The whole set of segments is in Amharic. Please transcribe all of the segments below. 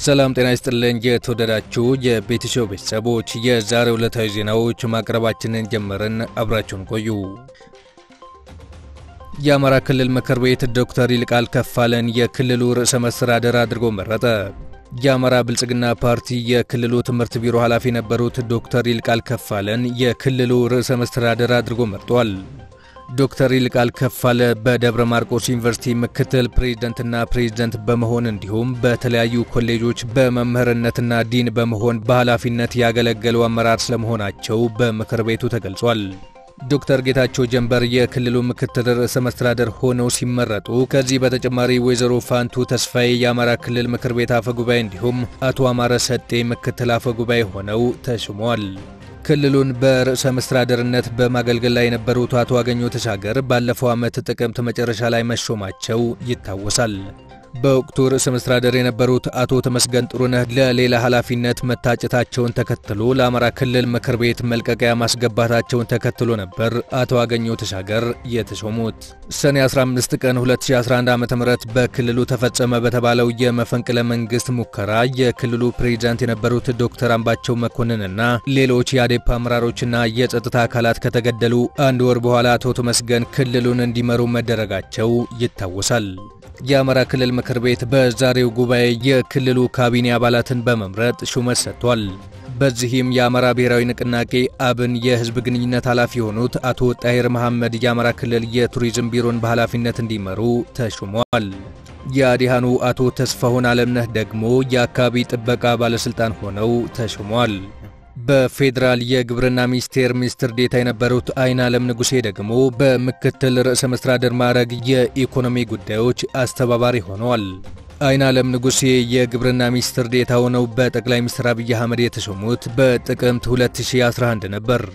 ሰላም ጤና ይስጥልኝ። የተወደዳችሁ የቤተሰብ ቤተሰቦች የዛሬው ዕለታዊ ዜናዎች ማቅረባችንን ጀመርን። አብራችሁን ቆዩ። የአማራ ክልል ምክር ቤት ዶክተር ይልቃል ከፋለን የክልሉ ርዕሰ መስተዳደር አድርጎ መረጠ። የአማራ ብልጽግና ፓርቲ የክልሉ ትምህርት ቢሮ ኃላፊ የነበሩት ዶክተር ይልቃል ከፋለን የክልሉ ርዕሰ መስተዳደር አድርጎ መርጧል። ዶክተር ይልቃል ከፋለ በደብረ ማርቆስ ዩኒቨርሲቲ ምክትል ፕሬዝደንትና ፕሬዝደንት በመሆን እንዲሁም በተለያዩ ኮሌጆች በመምህርነትና ዲን በመሆን በኃላፊነት ያገለገሉ አመራር ስለመሆናቸው በምክር ቤቱ ተገልጿል። ዶክተር ጌታቸው ጀንበር የክልሉ ምክትል ርዕሰ መስተዳደር ሆነው ሲመረጡ ከዚህ በተጨማሪ ወይዘሮ ፋንቱ ተስፋዬ የአማራ ክልል ምክር ቤት አፈ ጉባኤ እንዲሁም አቶ አማረ ሰጤ ምክትል አፈ ጉባኤ ሆነው ተሹመዋል። ክልሉን በርዕሰ መስተዳደርነት በማገልገል ላይ የነበሩት አቶ አገኘሁ ተሻገር ባለፈው ዓመት ጥቅምት መጨረሻ ላይ መሾማቸው ይታወሳል። በወቅቱ ርዕሰ መስተዳደር የነበሩት አቶ ተመስገን ጥሩነህ ለሌላ ኃላፊነት መታጨታቸውን ተከትሎ ለአማራ ክልል ምክር ቤት መልቀቂያ ማስገባታቸውን ተከትሎ ነበር አቶ አገኘሁ ተሻገር የተሾሙት። ሰኔ 15 ቀን 2011 ዓ ም በክልሉ ተፈጸመ በተባለው የመፈንቅለ መንግስት ሙከራ የክልሉ ፕሬዚዳንት የነበሩት ዶክተር አምባቸው መኮንንና ሌሎች የአዴፓ አመራሮችና የጸጥታ አካላት ከተገደሉ አንድ ወር በኋላ አቶ ተመስገን ክልሉን እንዲመሩ መደረጋቸው ይታወሳል። የአማራ ክልል ምክር ቤት በዛሬው ጉባኤ የክልሉ ካቢኔ አባላትን በመምረጥ ሹመት ሰጥቷል። በዚህም የአማራ ብሔራዊ ንቅናቄ አብን የህዝብ ግንኙነት ኃላፊ የሆኑት አቶ ጣሂር መሐመድ የአማራ ክልል የቱሪዝም ቢሮን በኃላፊነት እንዲመሩ ተሹመዋል። የአዲሃኑ አቶ ተስፋሁን አለምነህ ደግሞ የአካባቢ ጥበቃ ባለሥልጣን ሆነው ተሹመዋል። በፌዴራል የግብርና ሚኒስቴር ሚኒስትር ዴታ የነበሩት አይን አለም ንጉሴ ደግሞ በምክትል ርዕሰ መስተዳደር ማዕረግ የኢኮኖሚ ጉዳዮች አስተባባሪ ሆነዋል። አይን አለም ንጉሴ የግብርና ሚኒስትር ዴታ ሆነው በጠቅላይ ሚኒስትር አብይ አህመድ የተሾሙት በጥቅምት 2011 ነበር።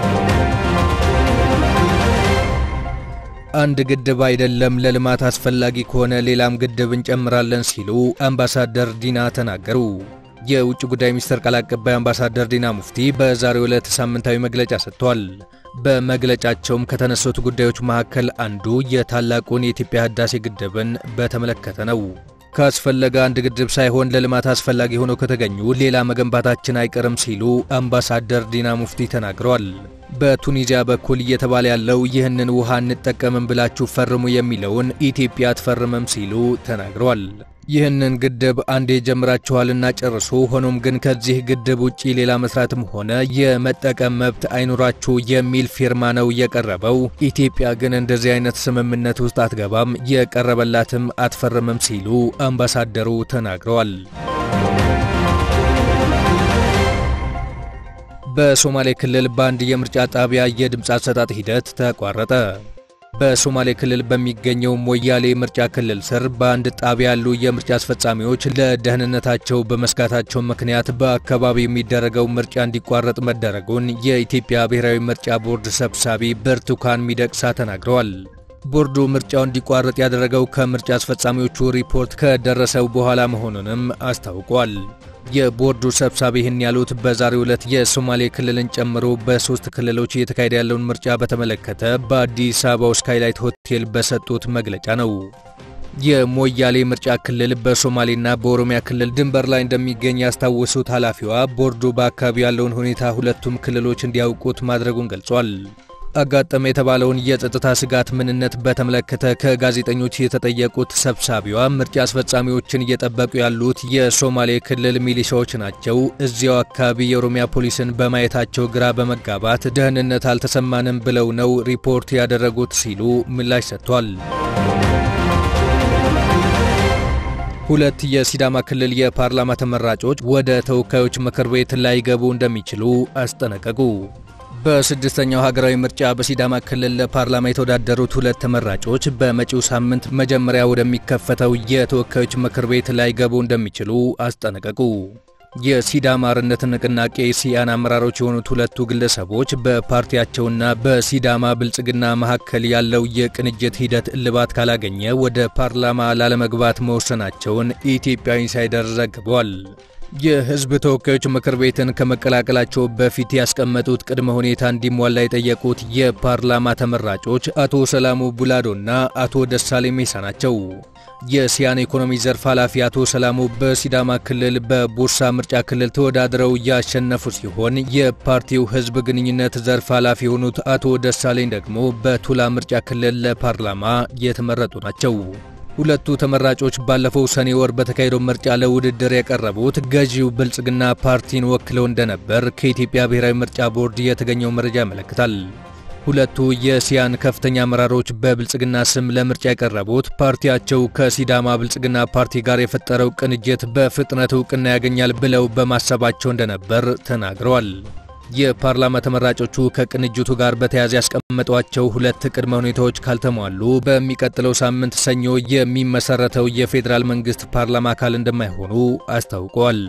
አንድ ግድብ አይደለም ለልማት አስፈላጊ ከሆነ ሌላም ግድብ እንጨምራለን ሲሉ አምባሳደር ዲና ተናገሩ። የውጭ ጉዳይ ሚኒስትር ቃል አቀባይ አምባሳደር ዲና ሙፍቲ በዛሬው ዕለት ሳምንታዊ መግለጫ ሰጥቷል። በመግለጫቸውም ከተነሱት ጉዳዮች መካከል አንዱ የታላቁን የኢትዮጵያ ህዳሴ ግድብን በተመለከተ ነው። ካስፈለገ አንድ ግድብ ሳይሆን ለልማት አስፈላጊ ሆኖ ከተገኙ ሌላ መገንባታችን አይቀርም ሲሉ አምባሳደር ዲና ሙፍቲ ተናግረዋል። በቱኒዚያ በኩል እየተባለ ያለው ይህንን ውሃ እንጠቀምም ብላችሁ ፈርሙ የሚለውን ኢትዮጵያ አትፈርምም ሲሉ ተናግረዋል። ይህንን ግድብ አንዴ ጀምራችኋልና ጨርሱ። ሆኖም ግን ከዚህ ግድብ ውጪ ሌላ መስራትም ሆነ የመጠቀም መብት አይኖራችሁ የሚል ፊርማ ነው የቀረበው። ኢትዮጵያ ግን እንደዚህ አይነት ስምምነት ውስጥ አትገባም፣ የቀረበላትም አትፈርምም ሲሉ አምባሳደሩ ተናግረዋል። በሶማሌ ክልል በአንድ የምርጫ ጣቢያ የድምፅ አሰጣጥ ሂደት ተቋረጠ። በሶማሌ ክልል በሚገኘው ሞያሌ ምርጫ ክልል ስር በአንድ ጣቢያ ያሉ የምርጫ አስፈጻሚዎች ለደህንነታቸው በመስጋታቸው ምክንያት በአካባቢው የሚደረገው ምርጫ እንዲቋረጥ መደረጉን የኢትዮጵያ ብሔራዊ ምርጫ ቦርድ ሰብሳቢ ብርቱካን ሚደቅሳ ተናግረዋል። ቦርዱ ምርጫው እንዲቋረጥ ያደረገው ከምርጫ አስፈጻሚዎቹ ሪፖርት ከደረሰው በኋላ መሆኑንም አስታውቋል። የቦርዱ ሰብሳቢ ይህን ያሉት በዛሬው ዕለት የሶማሌ ክልልን ጨምሮ በሶስት ክልሎች እየተካሄደ ያለውን ምርጫ በተመለከተ በአዲስ አበባው ስካይላይት ሆቴል በሰጡት መግለጫ ነው። የሞያሌ ምርጫ ክልል በሶማሌና በኦሮሚያ ክልል ድንበር ላይ እንደሚገኝ ያስታወሱት ኃላፊዋ ቦርዱ በአካባቢው ያለውን ሁኔታ ሁለቱም ክልሎች እንዲያውቁት ማድረጉን ገልጿል። አጋጠመ የተባለውን የጸጥታ ስጋት ምንነት በተመለከተ ከጋዜጠኞች የተጠየቁት ሰብሳቢዋ ምርጫ አስፈጻሚዎችን እየጠበቁ ያሉት የሶማሌ ክልል ሚሊሻዎች ናቸው። እዚያው አካባቢ የኦሮሚያ ፖሊስን በማየታቸው ግራ በመጋባት ደህንነት አልተሰማንም ብለው ነው ሪፖርት ያደረጉት ሲሉ ምላሽ ሰጥቷል። ሁለት የሲዳማ ክልል የፓርላማ ተመራጮች ወደ ተወካዮች ምክር ቤት ላይገቡ እንደሚችሉ አስጠነቀቁ። በስድስተኛው ሀገራዊ ምርጫ በሲዳማ ክልል ለፓርላማ የተወዳደሩት ሁለት ተመራጮች በመጪው ሳምንት መጀመሪያ ወደሚከፈተው የተወካዮች ምክር ቤት ላይገቡ እንደሚችሉ አስጠነቀቁ። የሲዳማ አርነት ንቅናቄ ሲያን አመራሮች የሆኑት ሁለቱ ግለሰቦች በፓርቲያቸውና በሲዳማ ብልጽግና መካከል ያለው የቅንጅት ሂደት እልባት ካላገኘ ወደ ፓርላማ ላለመግባት መወሰናቸውን ኢትዮጵያ ኢንሳይደር ዘግቧል። የሕዝብ ተወካዮች ምክር ቤትን ከመቀላቀላቸው በፊት ያስቀመጡት ቅድመ ሁኔታ እንዲሟላ የጠየቁት የፓርላማ ተመራጮች አቶ ሰላሙ ቡላዶና አቶ ደሳሌ ሜሳ ናቸው። የሲያን ኢኮኖሚ ዘርፍ ኃላፊ አቶ ሰላሙ በሲዳማ ክልል በቡርሳ ምርጫ ክልል ተወዳድረው ያሸነፉ ሲሆን የፓርቲው ሕዝብ ግንኙነት ዘርፍ ኃላፊ የሆኑት አቶ ደሳለኝ ደግሞ በቱላ ምርጫ ክልል ለፓርላማ የተመረጡ ናቸው። ሁለቱ ተመራጮች ባለፈው ሰኔ ወር በተካሄደው ምርጫ ለውድድር የቀረቡት ገዢው ብልጽግና ፓርቲን ወክለው እንደነበር ከኢትዮጵያ ብሔራዊ ምርጫ ቦርድ የተገኘው መረጃ ያመለክታል። ሁለቱ የሲያን ከፍተኛ አመራሮች በብልጽግና ስም ለምርጫ የቀረቡት ፓርቲያቸው ከሲዳማ ብልጽግና ፓርቲ ጋር የፈጠረው ቅንጅት በፍጥነት እውቅና ያገኛል ብለው በማሰባቸው እንደነበር ተናግረዋል። የፓርላማ ተመራጮቹ ከቅንጅቱ ጋር በተያያዘ ያስቀመጧቸው ሁለት ቅድመ ሁኔታዎች ካልተሟሉ በሚቀጥለው ሳምንት ሰኞ የሚመሰረተው የፌዴራል መንግስት ፓርላማ አካል እንደማይሆኑ አስታውቀዋል።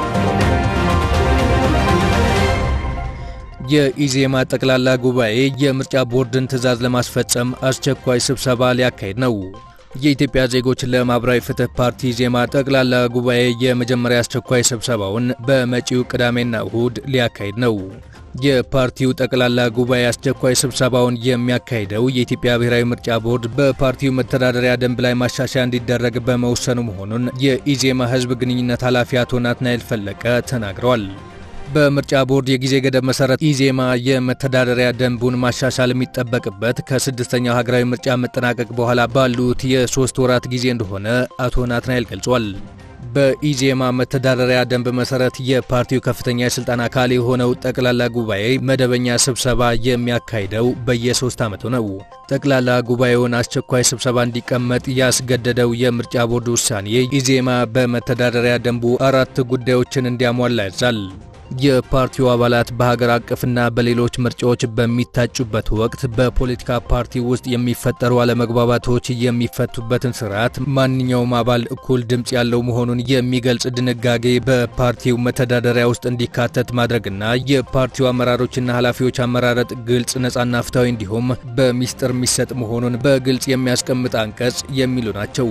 የኢዜማ ጠቅላላ ጉባኤ የምርጫ ቦርድን ትዕዛዝ ለማስፈጸም አስቸኳይ ስብሰባ ሊያካሄድ ነው። የኢትዮጵያ ዜጎች ለማኅበራዊ ፍትህ ፓርቲ ኢዜማ ጠቅላላ ጉባኤ የመጀመሪያ አስቸኳይ ስብሰባውን በመጪው ቅዳሜና እሁድ ሊያካሂድ ነው። የፓርቲው ጠቅላላ ጉባኤ አስቸኳይ ስብሰባውን የሚያካሂደው የኢትዮጵያ ብሔራዊ ምርጫ ቦርድ በፓርቲው መተዳደሪያ ደንብ ላይ ማሻሻያ እንዲደረግ በመወሰኑ መሆኑን የኢዜማ ሕዝብ ግንኙነት ኃላፊ አቶ ናትናኤል ፈለቀ ተናግረዋል። በምርጫ ቦርድ የጊዜ ገደብ መሰረት ኢዜማ የመተዳደሪያ ደንቡን ማሻሻል የሚጠበቅበት ከስድስተኛው ሀገራዊ ምርጫ መጠናቀቅ በኋላ ባሉት የሶስት ወራት ጊዜ እንደሆነ አቶ ናትናኤል ገልጿል። በኢዜማ መተዳደሪያ ደንብ መሰረት የፓርቲው ከፍተኛ የስልጣን አካል የሆነው ጠቅላላ ጉባኤ መደበኛ ስብሰባ የሚያካሂደው በየሶስት ዓመቱ ነው። ጠቅላላ ጉባኤውን አስቸኳይ ስብሰባ እንዲቀመጥ ያስገደደው የምርጫ ቦርድ ውሳኔ ኢዜማ በመተዳደሪያ ደንቡ አራት ጉዳዮችን እንዲያሟላ ያዛል። የፓርቲው አባላት በሀገር አቀፍና በሌሎች ምርጫዎች በሚታጩበት ወቅት በፖለቲካ ፓርቲ ውስጥ የሚፈጠሩ አለመግባባቶች የሚፈቱበትን ስርዓት ማንኛውም አባል እኩል ድምፅ ያለው መሆኑን የሚገልጽ ድንጋጌ በፓርቲው መተዳደሪያ ውስጥ እንዲካተት ማድረግና የፓርቲው አመራሮችና ኃላፊዎች አመራረጥ ግልጽ፣ ነጻና ፍትሐዊ እንዲሁም በሚስጥር የሚሰጥ መሆኑን በግልጽ የሚያስቀምጥ አንቀጽ የሚሉ ናቸው።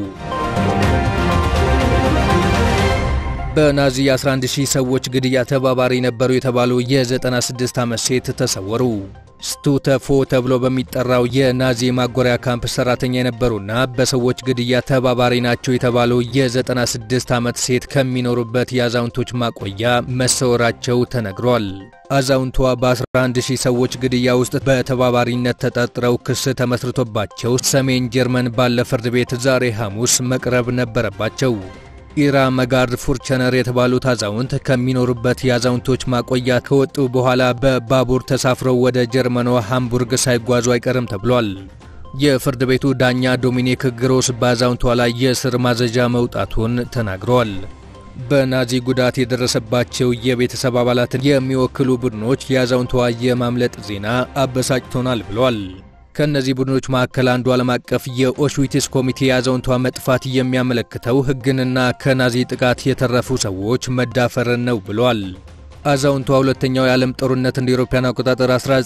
በናዚ 11000 ሰዎች ግድያ ተባባሪ ነበሩ የተባሉ የ96 ዓመት ሴት ተሰወሩ። ስቱተፎ ተብሎ በሚጠራው የናዚ ማጎሪያ ካምፕ ሰራተኛ የነበሩና በሰዎች ግድያ ተባባሪ ናቸው የተባሉ የ96 ዓመት ሴት ከሚኖሩበት የአዛውንቶች ማቆያ መሰወራቸው ተነግሯል። አዛውንቷ በ11000 ሰዎች ግድያ ውስጥ በተባባሪነት ተጠርጥረው ክስ ተመስርቶባቸው ሰሜን ጀርመን ባለ ፍርድ ቤት ዛሬ ሐሙስ መቅረብ ነበረባቸው። ኢራ መጋርድ ፉርቸነር የተባሉት አዛውንት ከሚኖሩበት የአዛውንቶች ማቆያ ከወጡ በኋላ በባቡር ተሳፍረው ወደ ጀርመኗ ሃምቡርግ ሳይጓዙ አይቀርም ተብሏል። የፍርድ ቤቱ ዳኛ ዶሚኒክ ግሮስ በአዛውንቷ ላይ የእስር ማዘዣ መውጣቱን ተናግረዋል። በናዚ ጉዳት የደረሰባቸው የቤተሰብ አባላትን የሚወክሉ ቡድኖች የአዛውንቷ የማምለጥ ዜና አበሳጭቶናል ብለዋል። ከእነዚህ ቡድኖች መካከል አንዱ ዓለም አቀፍ የኦሽዊትስ ኮሚቴ የአዛውንቷ መጥፋት የሚያመለክተው ሕግንና ከናዚ ጥቃት የተረፉ ሰዎች መዳፈርን ነው ብሏል። አዛውንቷ ሁለተኛው የዓለም ጦርነት እንደ አውሮፓውያን አቆጣጠር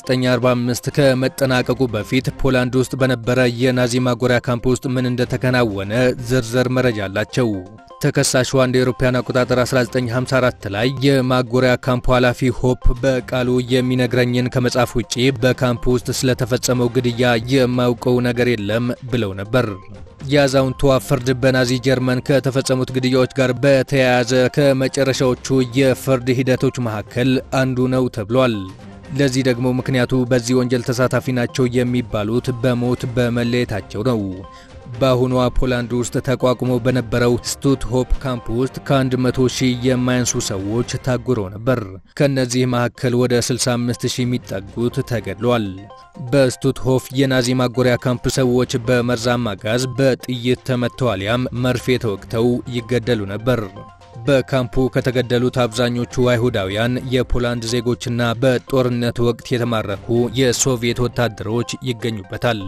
1945 ከመጠናቀቁ በፊት ፖላንድ ውስጥ በነበረ የናዚ ማጎሪያ ካምፕ ውስጥ ምን እንደተከናወነ ዝርዝር መረጃ አላቸው። ተከሳሿ እንደ አውሮፓውያን አቆጣጠር 1954 ላይ የማጎሪያ ካምፑ ኃላፊ ሆፕ በቃሉ የሚነግረኝን ከመጻፍ ውጪ በካምፕ ውስጥ ስለተፈጸመው ግድያ የማውቀው ነገር የለም ብለው ነበር። የአዛውንቷ ፍርድ በናዚ ጀርመን ከተፈጸሙት ግድያዎች ጋር በተያያዘ ከመጨረሻዎቹ የፍርድ ሂደቶች መካከል አንዱ ነው ተብሏል። ለዚህ ደግሞ ምክንያቱ በዚህ ወንጀል ተሳታፊ ናቸው የሚባሉት በሞት በመለየታቸው ነው። በአሁኗ ፖላንድ ውስጥ ተቋቁሞ በነበረው ስቱት ሆፕ ካምፕ ውስጥ ከ100 ሺህ የማያንሱ ሰዎች ታጉረው ነበር። ከእነዚህ መካከል ወደ 65 ሺህ የሚጠጉት ተገድሏል። በስቱት ሆፍ የናዚ ማጎሪያ ካምፕ ሰዎች በመርዛማ ጋዝ በጥይት ተመተው አሊያም መርፌ ተወግተው ይገደሉ ነበር። በካምፑ ከተገደሉት አብዛኞቹ አይሁዳውያን፣ የፖላንድ ዜጎችና በጦርነት ወቅት የተማረኩ የሶቪየት ወታደሮች ይገኙበታል።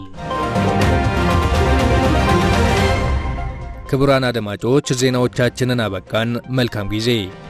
ክቡራን አድማጮች ዜናዎቻችንን አበቃን። መልካም ጊዜ